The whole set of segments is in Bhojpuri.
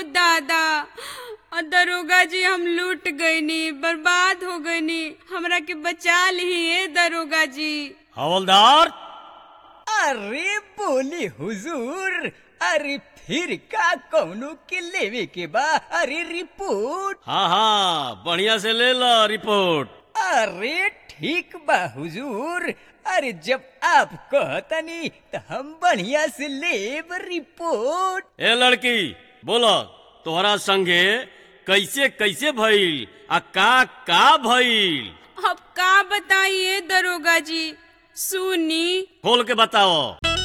दादा और दरोगा जी हम लूट गईनी बर्बाद हो गईनी हमरा के बचा ली दरोगा जी हवलदार अरे बोले हुजूर अरे फिर का कौनो के लेवे के बा अरे रिपोर्ट हाँ हाँ बढ़िया से ले लो रिपोर्ट अरे ठीक बा हुजूर अरे जब आप कहतनी तो हम बढ़िया से लेब रिपोर्ट ए लड़की बोलो तोहरा संगे कैसे कैसे भइल आ का का भइल अब का बताइए दरोगा जी सुनी खोल के बताओ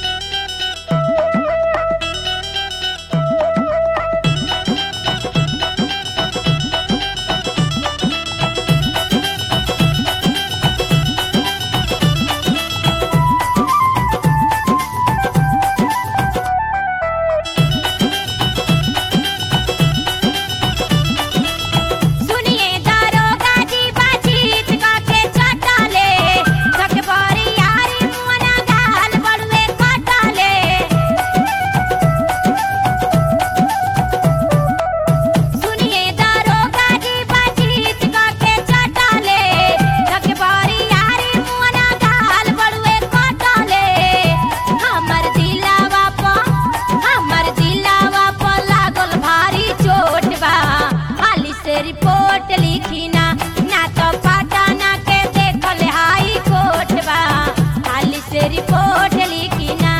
सुनिए दारोगा जी बातचीत काके चटाले सक बड़ी यारी मुअना गाल बड़ुए कटाले सुनिए दारोगा जी बातचीत काके चटाले सक बड़ी यारी मुअना गाल बड़ुए कटाले हमर दिलावा प हमर दिलावा प लागल भारी चोट बा हाली से रिपोर्ट लिखी ना ना तो पटना के देखल हाई कोर्ट बा हाली से रिपोर्ट लिखी ना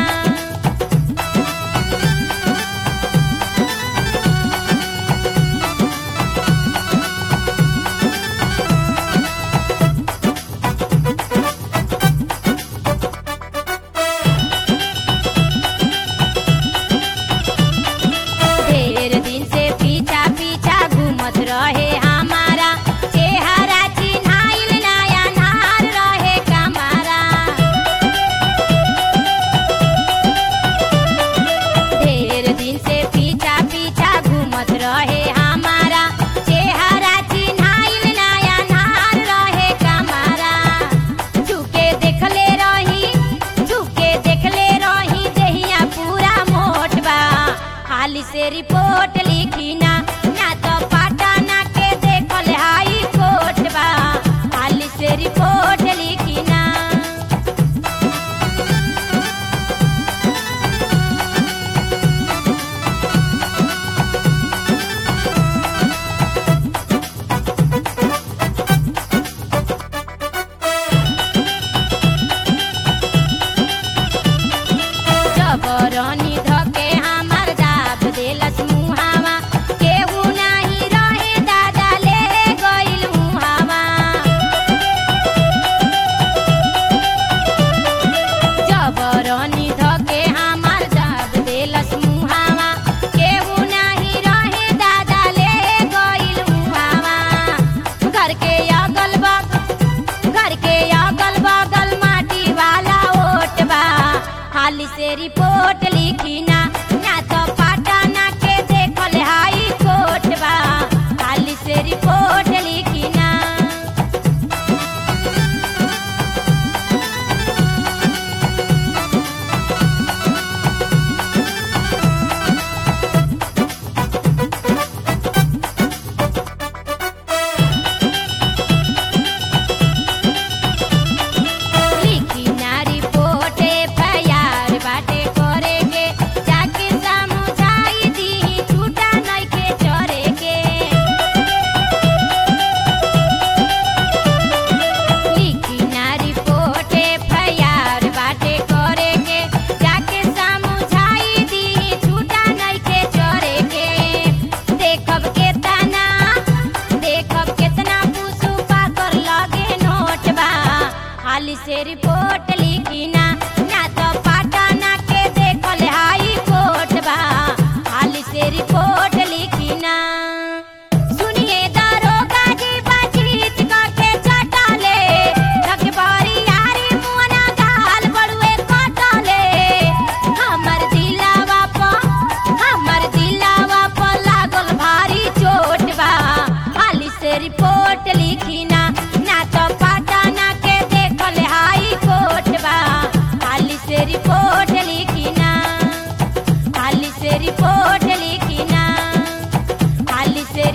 ढेर दिन से पीछा पीछा घूमत रहे हमारा चेहरा चिन्हाइल नया नार रहे कमारा ढेर दिन से पीछा पीछा घूमत रहे हमारा चेहरा चिन्हाइल नया नार रहे कमारा झुके देखले रही झुके देखले रही देहिया पूरा मोट बा हाली से रिपोर्ट लिखी ना ना तो पटना के देखल हाई कोर्ट बा हाली से रिपोर्ट लिखी ना जबरनी धके हमर दाब देलस मुहावा केहू नाही रहे दादा ले गइल मुहावा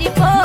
रिपोर्ट